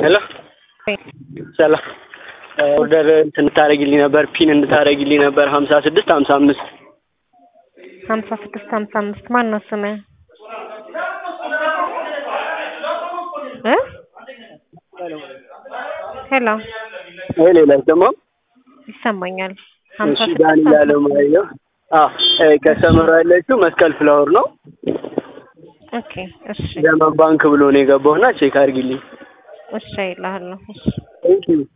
ሄሎ ሰላም ኦርደር እንትን እንድታደርጊልኝ ነበር ፒን እንድታደርጊልኝ ነበር ሀምሳ ስድስት ሀምሳ አምስት ሀምሳ ስድስት ሀምሳ አምስት ማን ነው ስምህ? እ ሄሎ ወይ ሌላ ደግሞ ይሰማኛል። ሀምሳ እሺ ስድስት ዳን ሀምሳ ያለው ማለት ነው። አዎ ከሰመራ ያለችው መስቀል ፍላወር ነው። ኦኬ እሺ ዘመን ባንክ ብሎ ነው የገባውና ቼክ አድርጊልኝ። እሺ ይልሃለሁ። እሺ ቴንክ ዩ